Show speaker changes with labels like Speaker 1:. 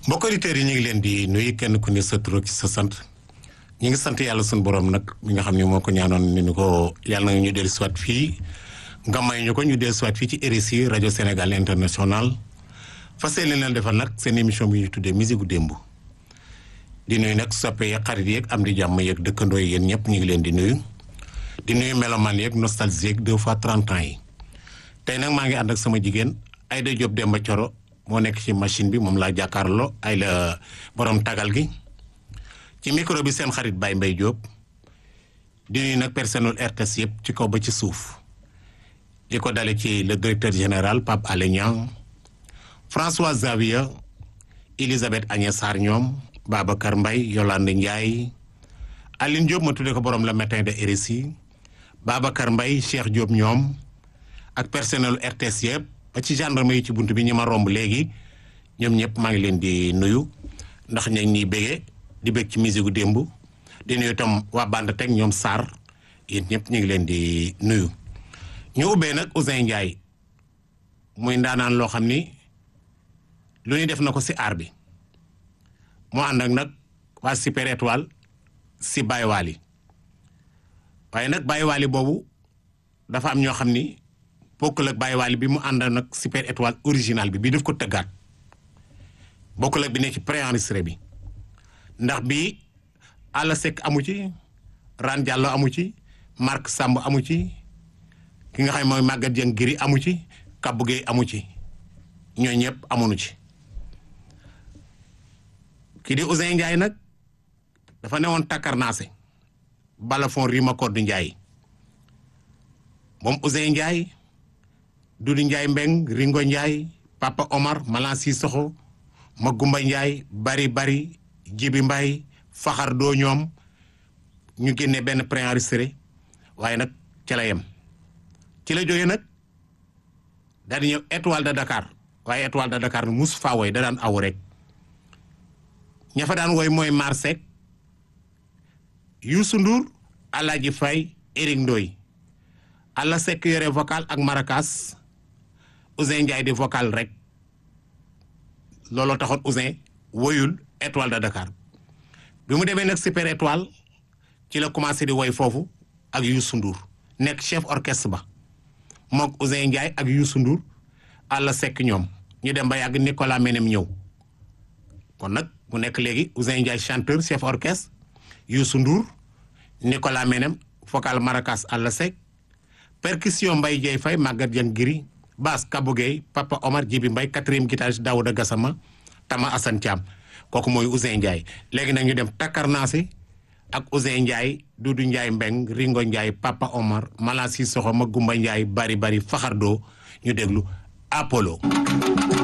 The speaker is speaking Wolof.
Speaker 1: mbokk auditeurs yi ñu ngi leen di nuyu kenn ku ne sa tur ak sa sant ñu ngi sant yàlla suñu borom nag mi nga xam ne moo ko ñaanoon ni ñu ko yàlla na ñu dellu siwaat fii nga may ñu ko ñu dellu siwaat fii ci RSI rajo Sénégal international fas yéene leen defal nag seen émission bi ñu tuddee musique gu démb di nuyu nag soppe yeeg xarit yeeg am di jàmm yeeg dëkkandoo yi yéen ñëpp ñu ngi leen di nuyu di nuyu melomaan yeeg nostalgie yeeg deux fois trente ans yi tey nag maa ngi ànd ak sama jigéen Aïda Diop Demba Coro moo nekk ci machine bi moom laa jàkkaarloo ay la borom tagal gi ci micro bi seen xarit Baye Mbaye Diop di nuyu nag personnel RTS yëpp ci kaw ba ci suuf di ko dale ci le directeur général Pape Alé Niang François Xavier Elisabeth Agnès Sarr ñoom Babacar Mbaye Yolande Ndiaye Aline Diop ma tuddee ko borom le matin de RSI Babacar Mbaye Cheikh Diop ñoom ak personnel RTS yëpp ba ci gendarme yi ci bunt bi ñi ma romb léegi ñoom ñëpp maa ngi leen di nuyu ndax ña ñuy bégee di bég ci musique gu démb di nuyu itam waa bande teg ñoom Sarr yéen ñëpp ñu ngi leen di nuyu. ñu ubbee nag Ouzin Ndiaye muy ndaanaan loo xam ni lu ñuy def na ko si aar bi moo ànd ak nag waa Super Étoile si Baye Wally waaye nag Baye Wally boobu dafa am ñoo xam ni. bokkul ak Baye Wally bi mu ànd nag super étoile original bi bii daf ko tëggaat bokkul ak bi nekk ci préenregistré bi ndax bii Alla Seck amu ci Ran Diallo amu ci Marc Samb amu ci ki nga xam mooy Maguette Dieng Giri amu ci Kabou Gueye amu ci ñooñu ñëpp amuñu ci kii di Ouzin Ndiaye nag dafa newoon takkarnaase balafon rima koddu Ndiaye moom Ouzin Ndiaye Dudu Ndiaye Mbeng Ringo Ndiaye Papa Omar Malan Sissoko Magumba Ndiaye bari bari Jibi Mbay Faxar doo ñoom ñu génne benn préenregistré waaye nag ca la yem ci la jógee nag daal di ñëw étoile de Dakar waaye étoile de Dakar mus faa woy da daan aw rek ña fa daan woy mooy Marsek Youssou Ndour Alaaji Fay Eric Ndoy Alla Seck yore vocal ak maracas Ouzin Ndiaye di vocal rek looloo taxoon Ouzin woyul étoile de Dakar bi mu demee nag super étoile ci la commencé di woy foofu ak Youssou Ndour nekk chef orchestre ba mook Ouzin Ndiaye ak Youssou Ndour Alla Seck ñoom ñu dem ba yàgg Nicolas Menem ñëw kon nag mu nekk léegi Ouzin Ndiaye chanteur chef orchestre Youssou Ndour Nicolas Menem vocal maracas Alla Seck percussion Mbaye Dieye Faye Maguette Dieng Giri basse Kabou Gueye Papa Omar Djibi Mbaye quatrième guitariste Daouda Gassama Tama Assane Thiam kooku mooy Ouzin Ndiaye léegi nag ñu dem takkarnaasi ak Ouzin Ndiaye Doudou Ndiaye Mbeng Ringo Ndiaye Papa Omar Mala Sissoko Magumba Ndiaye bari bari Faxardo ñu déglu Apollo